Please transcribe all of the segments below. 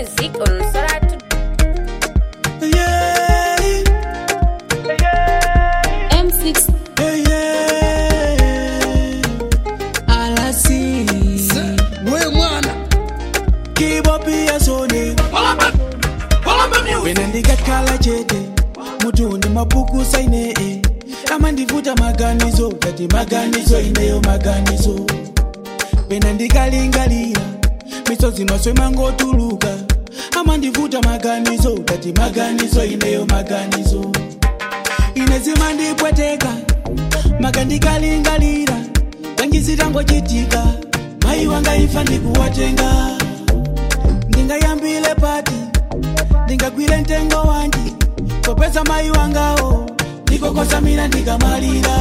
music on Soratu. Yeah, M6 yeah, yeah. Alasi. we mwana Kibopia sone. Wena ndikakhala chete mutundi mapuku saine eh. kama ndivuta maganizo kati maganizo ineyo maganizo pena ndikalingalira misozi maswe mangotuluka ama ndivuta maganizo kati maganizo ineyo maganizo inezima ndipweteka maka ndikalingalira tangizitangochitika mayi wanga imfa ndikuwatenga ndingayambile pati ndingagwire mtengo wanji popeza mayi wangawo ndikokosamira ndikamalira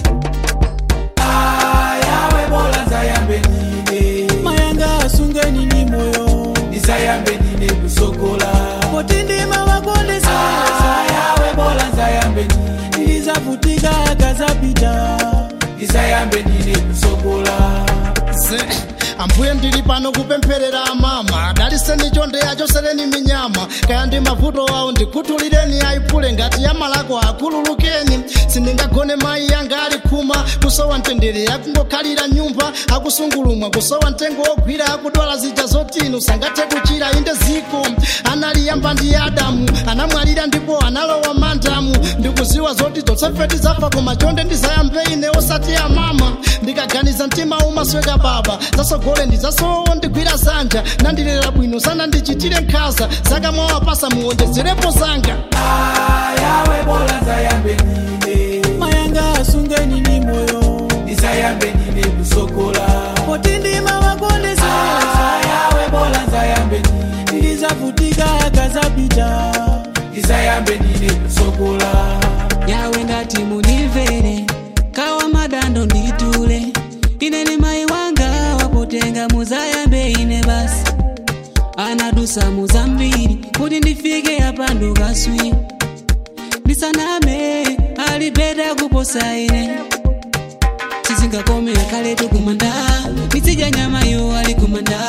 ayawe bola nzayambe nine mayanga asungeni ni moyo ndizayambe nine kusokola poti ndima wakondesa ayawe bola nzayambe nine ndilizavutika akazapita ndizayambe nine kusokola ze ambuye ndili pano kupempherera amama daliseni chonde achosereni minyama kaya ndi mavuto awo ndikutulireni ayipule ngati yamalako akhululukeni sindingagone mayi yanga ali khuma kusowa mtendere akungokhalira nyumba akusungulumwa kusowa mtengo wogwira akudwala zija zotinu sangathe kuchira inde ziko analiyamba ndi adamu anamwalira ndipo analowa mandamu ndikuziwa zoti zotsefeti zafa koma chonde ndizayambe ine osati amama ndikaganiza mtima umasweka baba zasogole ndizasowo ndigwira zanja nandilera bwino sana ndichitire nkhaza zakamwawapasa muwonjezerepo zanga ayawe bola nzayambe nine mayanga asungeni ni moyo ndizayambe nine kusokola poti ndima wakondesa ayawe bola nzayambe nine ndilizavutika akazapita ndizayambe nine kusokola yawe ngati munimvere kawa madando nditule ine ni mayi wanga wapotenga muzayambe ine basi anadusa muzambiri kuti ndifike apandu kaswi ndisaname alipeta kuposa ine tizingakomera kaletu kumanda nditsidya nyama yo ali kumanda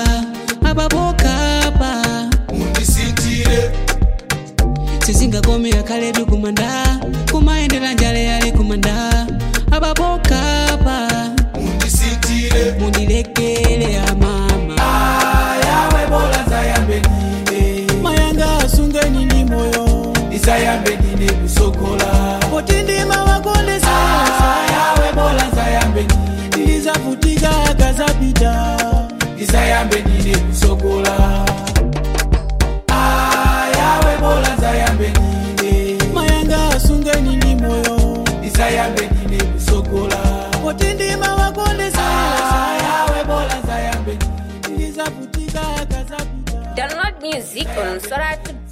apapokapa mundisitire tizingakomera kaletu kumanda kumayendera njale ali kumanda apapokapa mundisitire mundilekele amama ayawe bola nzayambe nine mayanga asungeni ni moyo ndizayambe nine kusokola poti ndima wakondesa ayawe bola nzayambe nine ndilizavutika akazapita ndizayambe nine kusokola ayawe bola nzayambe nine mayanga asungeni ni moyo ndizayambe nine kusokola poti ndima wakondesa ayawe bola nzayambe nine ndilizavutika akazapita Download music on Soratu.